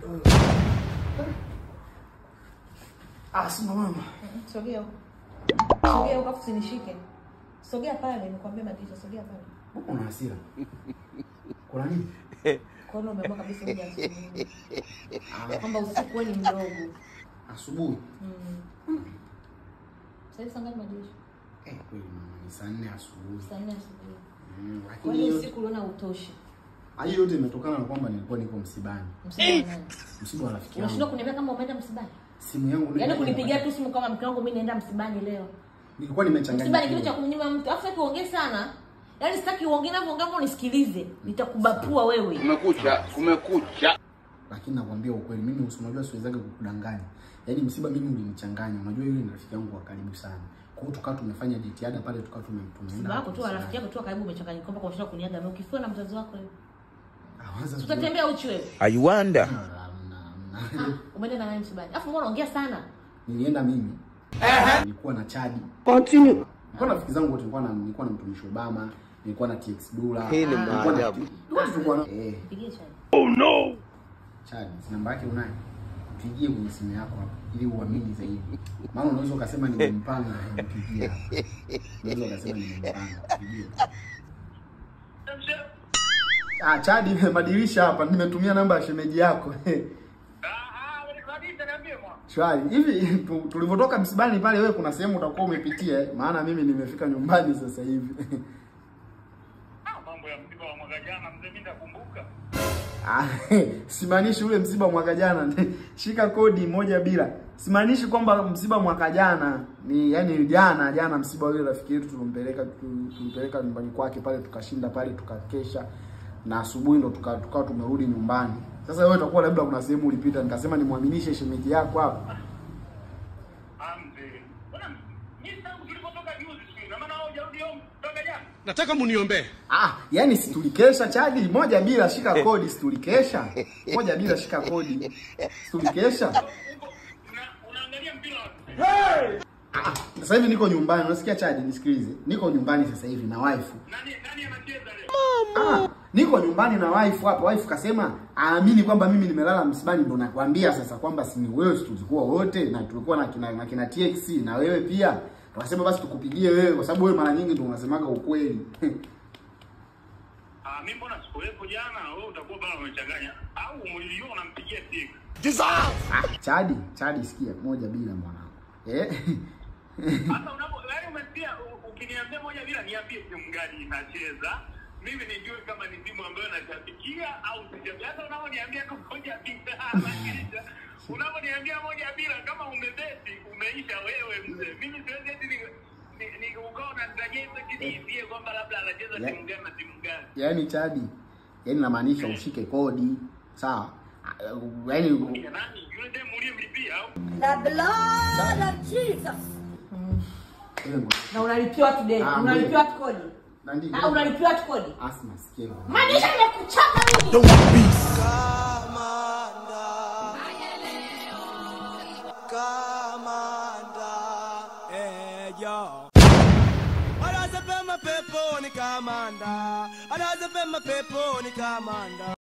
Ah, sima mama. Sogea huko. Sogea huko afu usinishike. Sogea pale, nikwambia Madirisha, sogea pale. Mbona una hasira? Kuna nini? Kwa hiyo umeamua kabisa uje asubuhi. Kwamba usiku wewe ni mdogo. Asubuhi. Mm. Sasa hivi saa ngapi Madirisha? Eh, kweli mama, ni saa nne asubuhi. Saa nne asubuhi. Mm, Kwa lakini hiyo hiyo usiku uliona utoshi. hali yote imetokana na kwamba nilikuwa niko msibani. Msiba wa nani? Msiba wa rafiki Unashindwa yangu. kuniambia kama umeenda msibani? Simu yangu Yaani kunipigia tu simu kama mke wangu mimi naenda msibani leo. Nilikuwa Msiba ni kitu cha nimechanganyikiwa. kumnyima mtu. Afu sitaki uongee sana. Yaani sitaki uongee na uongee hapo unisikilize. Nitakubapua wewe. Kumekucha, kumekucha. Lakini nakwambia ukweli, mimi usimajua siwezaga kukudanganya. Yaani msiba mimi ulinichanganya. Unajua yule ni rafiki yangu wa karibu sana. Kwa hiyo tukawa tumefanya jitihada pale tukawa tumemtumia. Msiba wako tu wa rafiki yako tu wa karibu umechanganyika kwamba unashinda kuniaga mimi ukifiwa na mzazi wako wewe. Awaza Tutatembea uchi wewe. I wonder. Ah, umeenda na nani msibani? Afu mbona unaongea sana? Nilienda mimi. Nilikuwa na Chadi. Continue. Nilikuwa na rafiki zangu wote nilikuwa na nilikuwa na mtumishi Obama, nilikuwa na TX Dula. Hii ni nilikuwa na- maajabu. Wote tulikuwa na eh Pigie chai. Chadi, namba yake unayo? Mpigie kwenye simu yako hapo ili uamini zaidi. Maana unaweza ukasema nimempanga nipigie hapa. Unaweza ukasema nimempanga pigie. Ah, Chadi nimebadilisha hapa, nimetumia namba ya shemeji yako. Shwari. Hivi tu- tulivyotoka msibani pale wewe kuna sehemu utakuwa umepitia eh? Maana mimi nimefika nyumbani sasa hivi. mambo ya msiba wa mwaka jana mzee, mimi nakumbuka. Ah, simaanishi ule msiba mwaka jana. Shika kodi moja bila. Simaanishi kwamba msiba mwaka jana ni yani jana jana msiba ule rafiki yetu tulimpeleka tu- tulimpeleka nyumbani kwake pale tukashinda pale tukakesha na asubuhi ndo tuka- tukawa tumerudi nyumbani. Sasa wewe utakuwa labda kuna sehemu ulipita nikasema nimwaminishe shemeji yako hapa. Ah, mzee. Bwana, mimi tangu tulipotoka juzi siku, na maana wewe hujarudi home toka jana. Nataka muniombee. Ah, yani si tulikesha chadi moja bila shika kodi si tulikesha. Moja bila shika kodi. Si tulikesha. Huko una- unaangalia mpira wapi? Ah, sasa hivi niko nyumbani, unasikia chaji, nisikilize. Niko nyumbani sasa hivi na wife. Nani nani anacheza leo? Ah, niko nyumbani na wife hapa. Wife kasema aamini kwamba mimi nimelala msibani, ndo nakwambia sasa kwamba si ni wewe, si tulikuwa wote na tulikuwa na kina, na kina TX na wewe pia. Tukasema basi tukupigie wewe kwa sababu wewe mara nyingi ndio unasemaga ukweli. Ah, mimi mbona sikuwepo jana? Wewe utakuwa bado umechanganya. Au mlio unampigia simu. Ah, Chadi, Chadi sikia moja bila mwanangu. Eh? Sasa unapo wewe umesikia u- ukiniambia moja bila niambie timu gani inacheza. Mimi nijue kama ni timu ambayo nashabikia au sishabikia. Hata unaponiambia tu moja bila maanisha. Unaponiambia moja bila kama umebeti umeisha wewe mzee. Mimi siwezi eti ni ni, ni ukao na ndageza kiniambie kwamba labda anacheza Yeah. timu gani na timu gani. Yaani Chadi, yaani namaanisha ushike kodi. Sawa? Ah, Yaani Kina nani? Yule demu uliyemlipia au? Na unalipiwa watu deni. Ah, Unalipiwa watu kodi. na ndio. Ah, unalipiwa watu kodi. Asma sikia. hivyo. Manisha nimekuchapa mimi. Anazepema peponi kamanda, anazepema peponi kamanda.